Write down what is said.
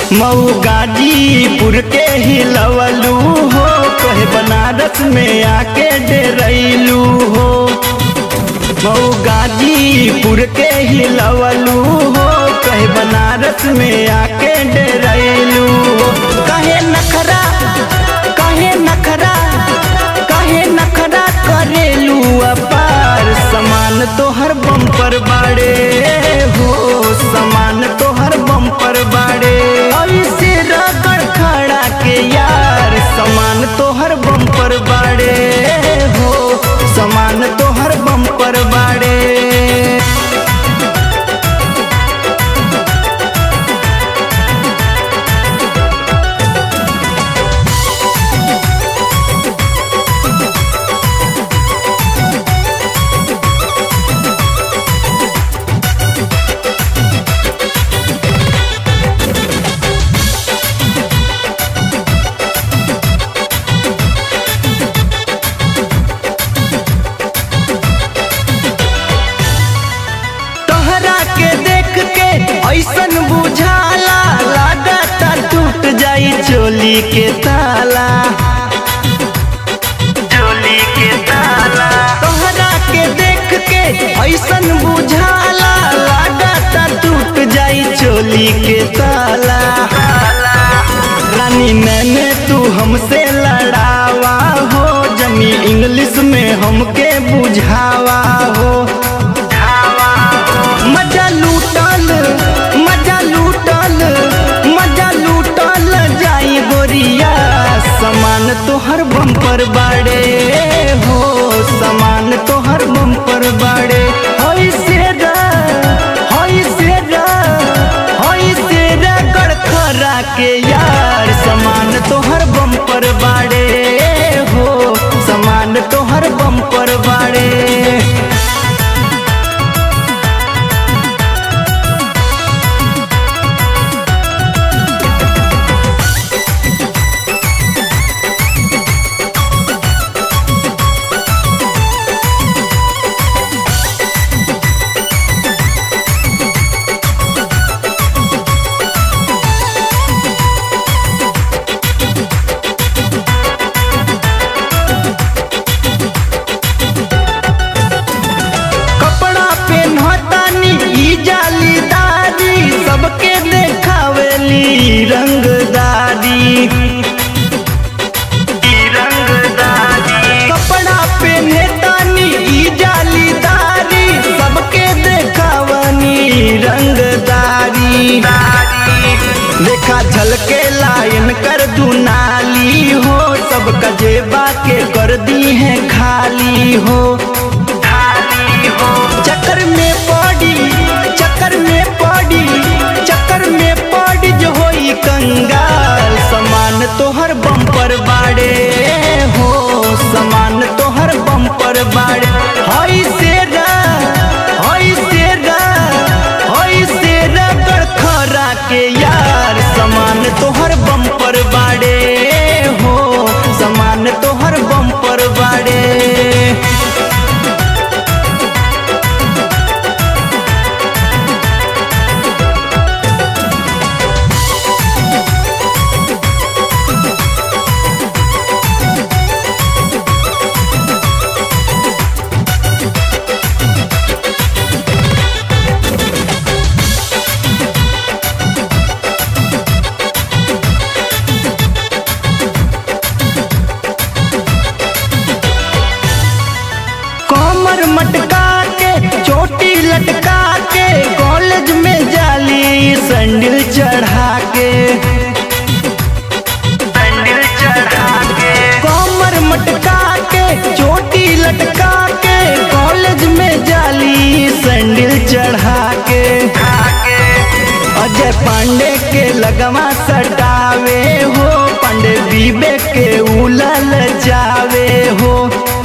मऊ गाजीपुर के हिलवलू हो कहे बनारस में आके डेरैलू हो मऊ गाजीपुर के हिलवलू हो कहे बनारस में आके डेरैलू हो कहे नखरा कहे नखरा कहे नखरा करेलू अपार समान तोहर बम्पर बाड़े हो समान तोहर बम्पर बाड़े ऐसे रगड़ खड़ा के यार समान तोहर बम्पर बाड़े हो समान तोहर बम्पर बाड़े तोहरा के देख के ऐसन बुझाला लागता टूट जाई चोली के ताला चोली के ताला तोहरा के देख के ऐसन बुझाला लागता टूट जाई चोली के ताला रानी मैंने तू हमसे लड़ावा हो जमी इंग्लिश में हमके बुझावा हो मजा लूटल मजा लूटल मजा लूटल जाई गोरिया समान तोहर बम्पर बाड़े हो समान तोहर बम्पर बाड़े होई सेरा होई सेरा होई सेरा गड़खरा के यार समान तोहर बम्पर बाड़े हो समान तोहर बम्पर बाड़े कपड़ा पेन्हतानी ई जालीदारी सबके देखावेली रंगदारी ई रंगदारी कपड़ा पेन्हतानी ई जालीदारी सबके देखावनी रंगदारी देखा झलके लाइन कर दुनाली हो सब कजेबा के कर दी है खाली हो चक्कर में पड़ी चक्कर में पड़ी चक्कर में पड़ी जो होई कंगाल समान तोहर बम्पर बाड़े हो समान तोहर बम्पर बाड़े हई सेरा हई सेरा हई सेरा गड़खरा के यार समान तोहर बम्पर बाड़े हो समान तोहर बम्पर बाड़े कमर मटका के चोटी लटका के कॉलेज में जाली संडिल चढ़ा के संडिल चढ़ा के कमर मटका के चोटी लटका के कॉलेज में जाली संडिल चढ़ा के अजय पांडे के लगवा सटावे हो पांडे बीबे के उलल जावे हो